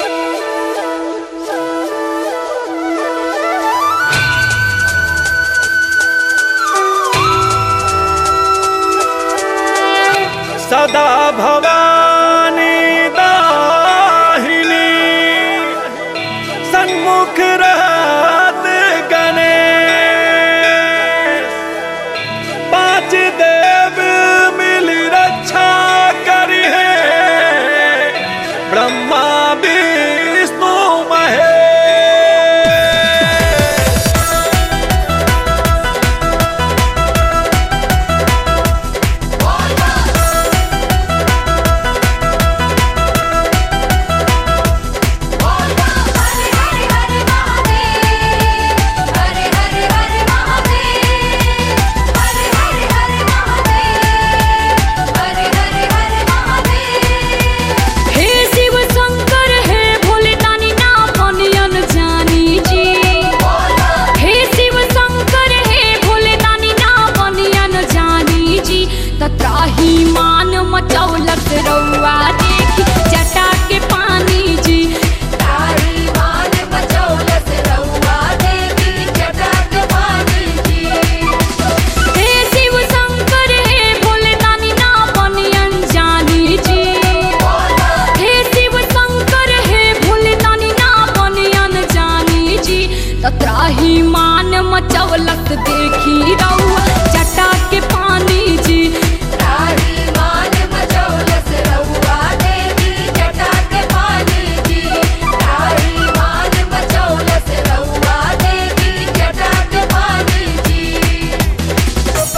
सदा भवानी दाहिनी सन्मुख रहत गणेश पांच देव मिल रक्षा करी है ब्रह्मा विष्णु महेश हरे हरे हरे महादेव हरे हरे हरे महादेव हरे हरे हरे महादेव हरे हरे हरे महादेव हे शिव शंकर हे भोले दानी ना पनियन जानी जी हे शिव शंकर हे भोले दानी ना पनियन जानी जी तत्राही मान मचौलत रउआ देखी जटा के पानी जी तारी मान बचौलस रउआ देवी जटाक पानी जी हे शिव शंकर हे भोले दानी ना पनियन जानी जी हे शिव शंकर हे भोले दानी ना पनियन जानी जी तत्राही मान मचौलत देखी रउआ जटा के पानी जी तारी मान बचौलस रउआ देवी जटाक पानी जी तारी मान बचौलस रउआ देवी जटाक पानी जी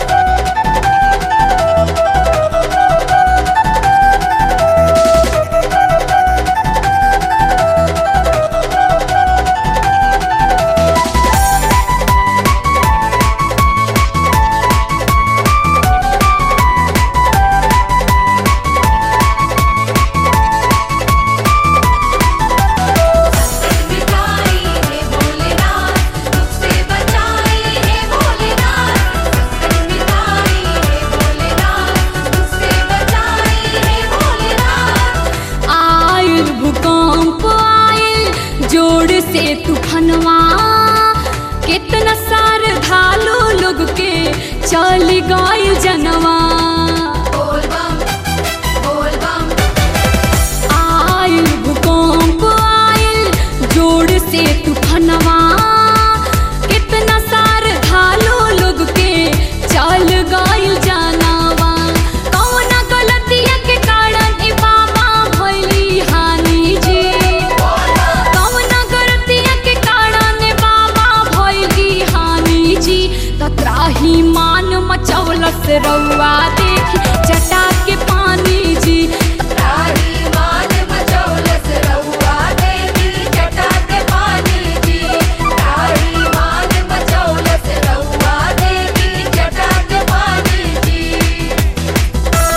मिटाई है भोलेनाथ दुख से बचाई है भोलेनाथ मिटाई है भोलेनाथ दुख से बचाई है भोलेनाथ आयल भूकंप आयल जोड़ से तूफानवा कितना सार धालो लोग के चल गए जनवा बोल बम बोल बम आयल भूकंप आयल जोड़ से तूफानवा कितना सार धालो लोग के चल गइल जानवा कौना गलतिया के कारण ए बाबा भइली हानि जी कौना गलतिया के कारण ए बाबा भइली हानि जी तत्राही मान मचौलस रउआ देखी जटा के पानी जी तारी मान बचौलस रउआ देवी जटाक पानी जी तारी मान बचौलस रउआ देवी जटाक पानी जी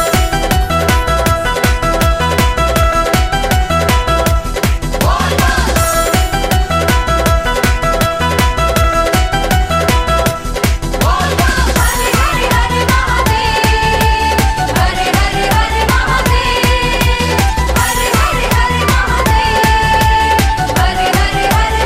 हरे हरे हरे महादेव हरे हरे हरे महादेव हरे हरे हरे महादेव हरे हरे हरे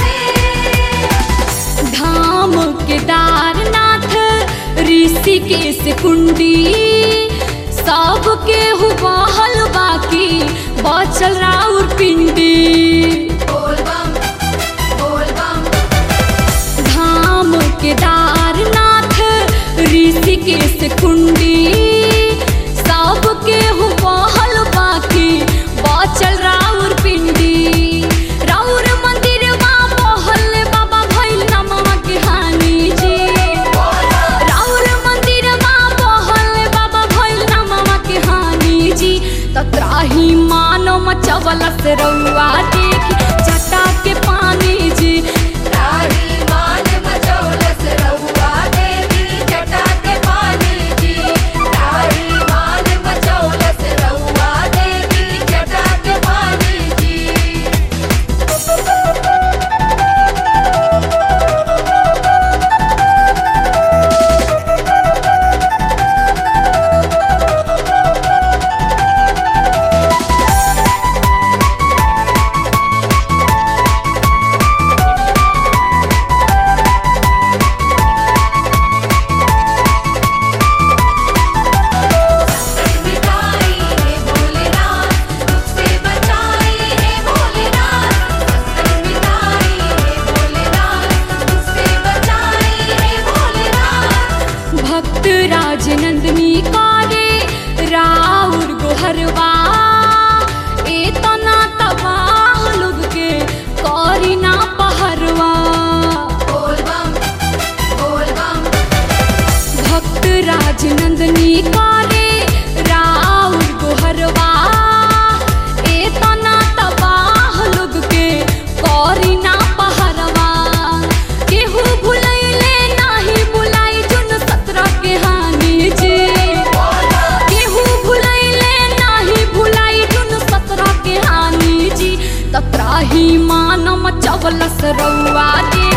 महादेव धाम केदारनाथ ऋषिकेश कुंडी सब के हुबहल बाकी बचल राउर पिंडी बोल बम बोल बम धाम केदारनाथ ऋषिकेश कुंडी सब के हुबहल बाकी बचल राउर पिंडी राउर मंदिर बहल बाबा भइल नमवा के हानि जी राउर मंदिर बहल बाबा भइल नमवा के हानि जी तत्राही मानो मचवलस रउआ देखी जटा के पानी जी तारी मान बचौलस रउआ देवी जटाक पानी जी तारी मान बचौलस रउआ देवी जटाक पानी जी हे नंदनी करे राउर गोहरवा ए तना तबाह लोग के करी ना पहरवा बोल बम बोल बम भक्त राज नंदनी करे राउर गोहरवा ए तना तबाह लोग के करी ना पहरवा केहू भुलैले नाही बुलाई जुन सत्रह के हानि जी केहू भुलैले नाही भुलाई जुन सत्रह के हानि जी तत्राही मानम चवलस रउआ दे